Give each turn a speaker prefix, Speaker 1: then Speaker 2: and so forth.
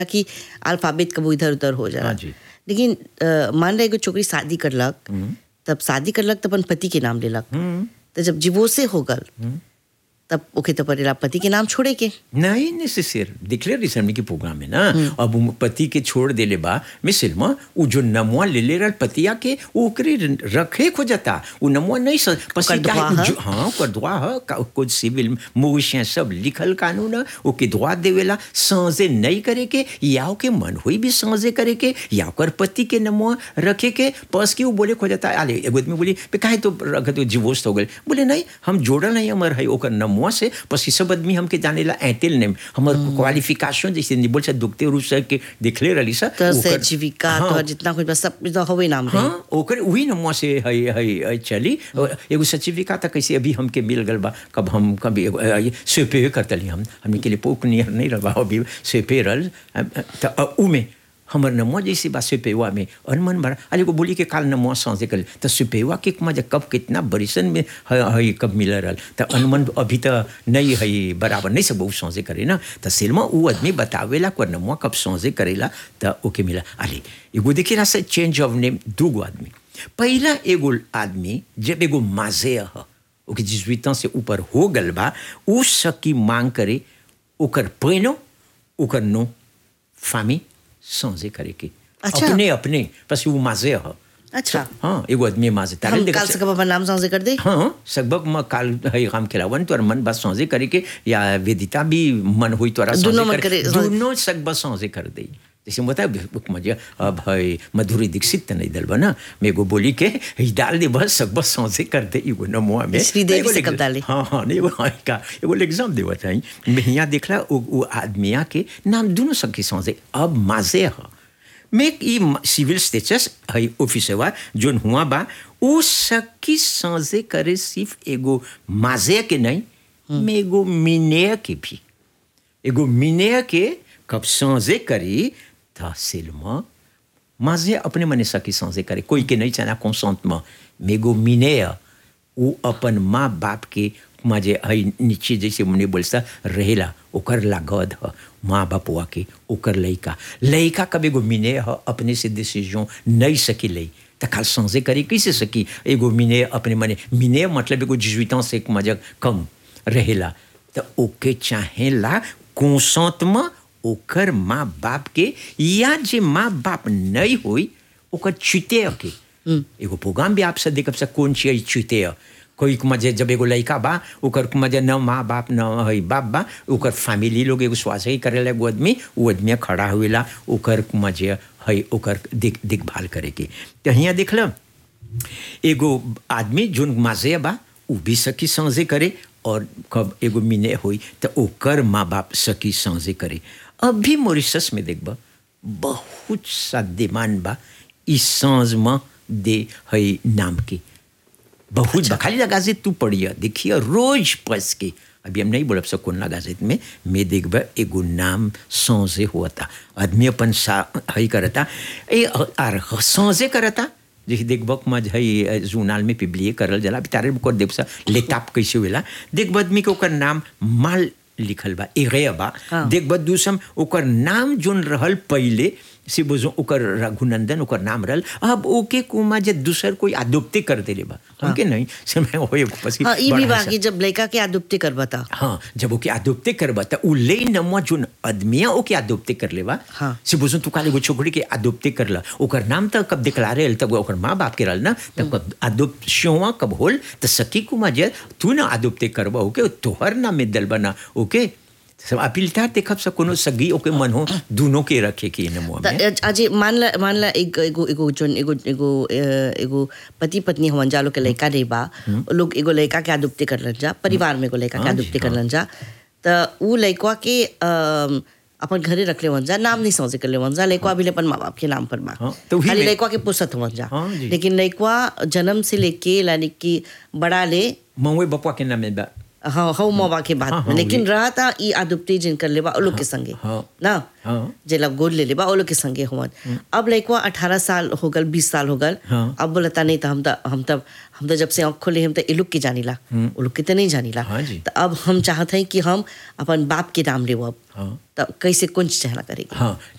Speaker 1: कि अल्फाबेट कबो इधर उधर हो जाला
Speaker 2: हाँ जी।
Speaker 1: लेकिन अ, मान रहे एगो छोकरी शादी करलक तब शादी करलक तो अपन पति के नाम लेलक तो जब डिवोर्से हो गल तब ओके तो पड़ेला पति के नाम छोड़े के
Speaker 2: नहीं नेसेसर डिक्लेयर रिसेंटली के प्रोग्राम में ना अब उ पति के छोड़ देले बा मिसिल में उ जो नमुआ ले ले रहल पतिया के उ ओकरे रखे खो जाता उ नमुआ नहीं स पसी
Speaker 1: ओकर दुआ
Speaker 2: काहे-
Speaker 1: ह?
Speaker 2: जो- हाँ ओकर दुआ ह का- कुछ सिविल मोविशिया सब लिखल कानून ह ओके दुआ देवेला साँझे नहीं करे के या ओके मन हुई भी साँझे करे के या ओकर पति के नमुआ रखे के पस के उ बोले खो जाता अरे एगो आदमी बोली "बे काहे तो रखे तो डिवोर्स हो गए बोले नहीं हम जोड़ल नहीं हमर है ओकर नमुआ से बस ये सब आदमी हमके जानेला ऐतेल नहीं हमर क्वालिफिकेशन जैसे नहीं बोल से दुखते रूप से के दिखले रही सर
Speaker 1: तो
Speaker 2: ओकर-
Speaker 1: सर्टिफिका
Speaker 2: हाँ,
Speaker 1: तो जितना कुछ बस सब तो हवे नाम रही
Speaker 2: हाँ ओकर वही नमुआ से है है है चली और एगो सर्टिफिकेट तक कैसे अभी हमके मिल गल बा कब हम कभी एगो, अ, ये स्वेपे करतली हम हमने के लिए पोक नियर नहीं रहा अभी स्वेपे रल त उ में हमर नमुआ जैसे बा स्वेपेवा में अनमन बड़ा अरे को बोली के काल नमुआ सांसे कर त स्वेपेवा के मजा कब कितना बरिसन में है है कब मिल रहल त अनमन अभी त नहीं है बराबर नहीं सब बहुत सांसे करे ना त सिल्मा उ आदमी बतावेला को नमुआ कब सांसे करेला त ओके मिला अरे एगो देखिला से चेंज ऑफ नेम दूगो आदमी पहला एगो आदमी जब एगो माजे ह ओके जिजुइता से ऊपर हो गल बा उ सकी मांग करे ओकर पैनो ओकर नो फामी सांझे करे के
Speaker 1: अच्छा।
Speaker 2: अपने अपने बस वो माजे ह
Speaker 1: अच्छा
Speaker 2: हाँ एगो आदमी माजे तारे
Speaker 1: हम
Speaker 2: देखा
Speaker 1: काल से कब अपन नाम सांसे कर दे
Speaker 2: हाँ लगभग मैं काल है काम खिलावन तो मन बस सांझे करे के या वेदिता भी मन हुई तो
Speaker 1: दोनों मन करे,
Speaker 2: दोनों सब बस सांझे कर दे जैसे बता मजा अब है मधुरी दीक्षित त नहीं दल बना मेरे को बोली के ही डाल दे बस सब बस सांझे कर दे एगो नमुआ में
Speaker 1: श्रीदेवी
Speaker 2: एगो
Speaker 1: से
Speaker 2: लेग-
Speaker 1: कब डाले?
Speaker 2: हाँ हाँ नहीं वो हाँ का एगो एग्जाम देवा चाहिए मैं यहाँ देखला वो वो आदमिया के नाम दोनों सबके सांझे अब माजे है मैं ई सिविल स्टेटस है ऑफिसवा जोन हुआ बा उ सकी सांझे करे सिर्फ एगो माजे के नहीं में एगो मिने के भी एगो मिने के कब सांझे करी तहसील में माजे अपने मने सकी सांझे करे कोई के नहीं चाहना कंसेंट में मेगो मिने वो अपन माँ बाप के माजे हई नीचे जैसे मने बोलता रहेला ओकर लागद ह माँ बापुआ के ओकर लइका लइका कब एगो मिने ह अपने से डिसीजन नहीं सकी लई त काल सांझे करी कैसे सकी एगो मिने अपने मने मिने मतलब एगो जिजुइता से एक मजा कम रहेला त ओके चाहेला कंसेंट में ओकर माँ बाप के या जे माँ बाप नहीं होई ओकर चुते के एगो प्रोग्राम भी आपसे देखब से कौन चीज चुते कोई के मजे जब एगो लड़का बा ओकर के मजे न माँ बाप न है बाप बा ओकर फैमिली लोग एगो स्वास्थ्य ही करेला एगो आदमी वो आदमी खड़ा हुएला ओकर के मजे है ओकर देख देखभाल करे के तो हियाँ देखल एगो आदमी जोन माजे बा उ भी सकी सांझे करे और कब एगो मिने हुई तो ओकर माँ बाप सकी सांझे करे अभी मॉरिशस में देखबा बहुत सा डिमांड बा इस सांझ में दे है नाम के बहुत बा खाली लगाजे तू पढ़िए देखिए रोज पस के अभी हम नहीं बोलब सब कौन लगाजित में मैं देखबा एगो नाम सांझे हुआ था आदमी अपन सा हई करता ए आर सांझे करता जैसे देखबक मज है जूनाल में पिबलिए करल जला तारे को देख सा लेताप कैसे होला देखब आदमी के ओकर नाम माल लिखल बा एगे बा
Speaker 1: हाँ।
Speaker 2: देखब दूसम ओकर नाम जोन रहल पहले से बोझो ओकर रघुनंदन ओकर नाम रहल अब ओके कुमा जे दूसर कोई आदोप्ते कर देले बा हमके नहीं से मैं होए पसी
Speaker 1: हाँ ई भी
Speaker 2: बड़ा
Speaker 1: बाकी जब लड़का के आदुप्ति कर बता
Speaker 2: हाँ जब ओके आदोप्ते करबा त उ ले नमुआ जोन आदमिया ओके आदोप्ते कर लेबा
Speaker 1: हाँ।
Speaker 2: से बुझो तू काले एगो छोकरी के आदोप्ते करला ओकर नाम त कब डिक्लारे हल तब ओकर माँ बाप के रहल ना तब कब आदोप्शवा कब होल त सकी कुमा जे तू ना आदोप्ते करबा ओके तोहर नाम में दल बना ओके सब अपीलता देखब से कोनो सगी ओके मन हो दोनों के रखे के नमुआ में
Speaker 1: त अजय मान ला मान ला एक एगो एगो जोन एगो एगो अ, एगो पति पत्नी हवन जा लोग के लड़का नहीं बा वो लोग एगो लड़का के आदुप्ति करलन जा परिवार में एगो लड़का के
Speaker 2: हाँ जी,
Speaker 1: आदुप्ति
Speaker 2: हाँ।
Speaker 1: करलन जा त उ लड़का के अम, अपन घरे रख ले वन जा नाम नहीं समझे कर ले वन जा लड़का भी अपन माँ बाप के नाम पर बा
Speaker 2: हाँ, तो वही
Speaker 1: खाली
Speaker 2: में-
Speaker 1: लड़का के पुसत हवन जा
Speaker 2: हाँ जी।
Speaker 1: लेकिन लड़का जन्म से लेके यानी कि बड़ा ले
Speaker 2: मऊए बपुआ के नाम में बा
Speaker 1: हाँ हौ मवा के बात
Speaker 2: हाँ,
Speaker 1: में
Speaker 2: हाँ,
Speaker 1: लेकिन
Speaker 2: वही।
Speaker 1: रहा था ई आदुप्ति जिन कर लेबा ओ लोग के संगे
Speaker 2: हाँ।
Speaker 1: ना
Speaker 2: हाँ।
Speaker 1: जे लोग गोद ले लेबा ओ लोग के संगे हुवन अब लइकवा अठारह साल हो गल बीस साल हो गल
Speaker 2: हाँ।
Speaker 1: अब बोलता नहीं तो हम तो हम तब हम तो जब से आँख खोले हम तो ए लोग के जानीला ओ लोग के तो नहीं जानीला
Speaker 2: हाँ जी।
Speaker 1: तो अब हम चाहते हैं कि हम अपन बाप के नाम लेव अब
Speaker 2: हाँ।
Speaker 1: तो कैसे कुंज चहला करेगी
Speaker 2: हाँ